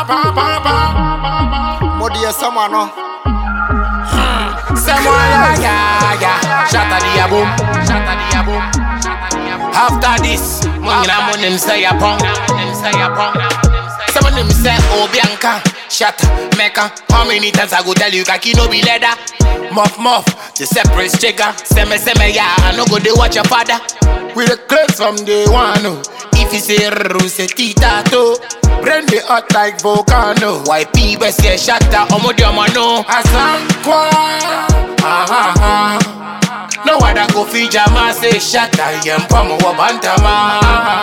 pa pa pa. Mo deɛ sama no. Someone yeah yeah yeah. Shatter the boom, shatter the boom. After this, mungina munim say a pong, say a pong. Some of them say oh Bianca, shatter mecca. How many times I go tell you kaki no be leather? Muff muff, the separate chicken. Seme seme yeah, I no go they watch your father. We the clothes from day one. oh. If you say rose tita to Brain the hot like volcano Why people say shatter Omo di omo no Asankwa ah, ah, ah. No other go fi jama say shatter Yem pomo wa bantama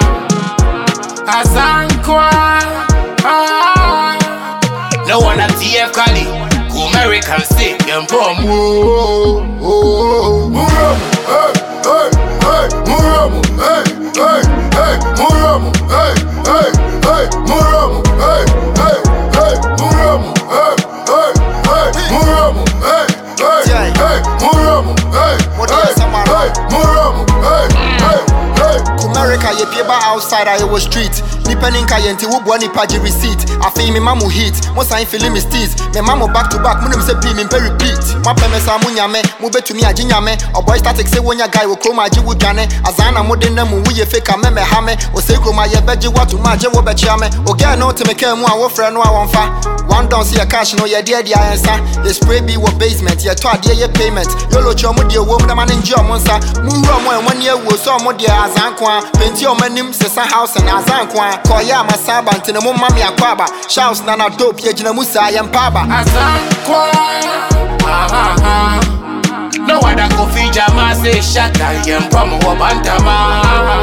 Asankwa ah. No one at TF Cali Go American say Yem pomo Muramu, hey, hey, hey, Muramu, hey, hey, hey, Muramu, hey, hey, hey, Muramu, hey, hey, hey, Muramu, hey, hey, hey, Muramu, hey, hey, Jai. hey, Muramu, hey, What do hey, you say, man? hey, Muramu, hey, hey, hey. America yɛ pie ba outside a yɛwɔ street nipa ne nka yɛ nti woboa nipa gye receipt afei mema mo heat mo san fili me steez mema mo back to back monim sɛ pii mempɛ repeat moapɛ me saa mo nyame mobɛtumi agye nyame ɔbɔy static sɛ wonya guy wɔ kurom agye wo dwane azaa na mode na mu woyɛ fake a mɛmɛha me ɔsɛi kurom a yɛbɛgye woato mu agye wobɛkyea me ogɛɛ no wote me kaa mu a wofrɛ no a wɔmfa one down sɛ yɛ cash no yɛdeɛ de ayɛnsa yɛ spray bi wɔ basement yɛtɔ adeɛ yɛ payment yɛlɔkyi ɔmo deɛ wom dama ne ngye ɔmo nsa monwura mo a ɛmo ne awuo sɛ ɔmo deɛ azanko a penti ɔmo anim sesa house ne azanko a kɔyɛ amasa aba nti ne mo ma me akɔ aba shows na na dope yɛgyina mu saa yɛmpa aba Asankwa ah, ah, ah. No other go fi jama say shatter Yem pomo wa bantama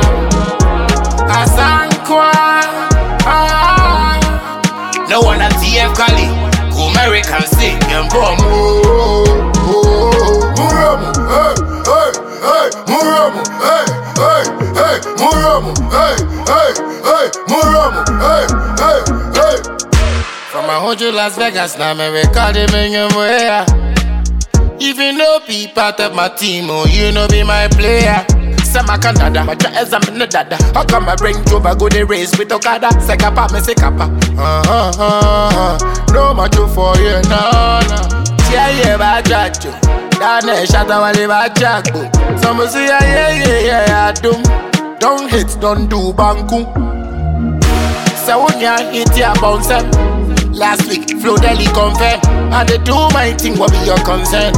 Asankwa ah. No one at TF Cali Go American say Yem pomo Muramu, hey, hey, hey, Muramu, hey, hey, hey, Muramu, hey, hey, hey, Muramu, hey, hey, hey. From a hundred Las Vegas, now me record him in your way. If you know be part of my team, oh, you know be my player. Say my Canada, my dress I'm in the dada. How come I bring Juba go the race with Okada? Say kapa, me say kapa. Uh huh, uh huh. No much for you, no, no. Yeah, yeah, bad jack, yo. Dane shata wale bad jack, bo. Some say yeah, yeah, yeah, yeah, I do. Don't hit, don't do banku. So when you hit your bounce em. Last week, Flo Deli confirm I dey do my thing, what be your concern?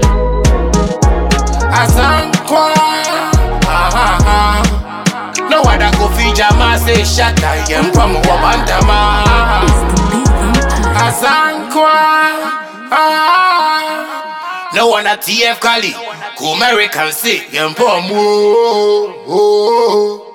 Asankwa ah, ah, ah. No other go fi jama say shatter Yem pomo wa bantama Asankwa ah. No one at TF Cali Go American say Yem pomo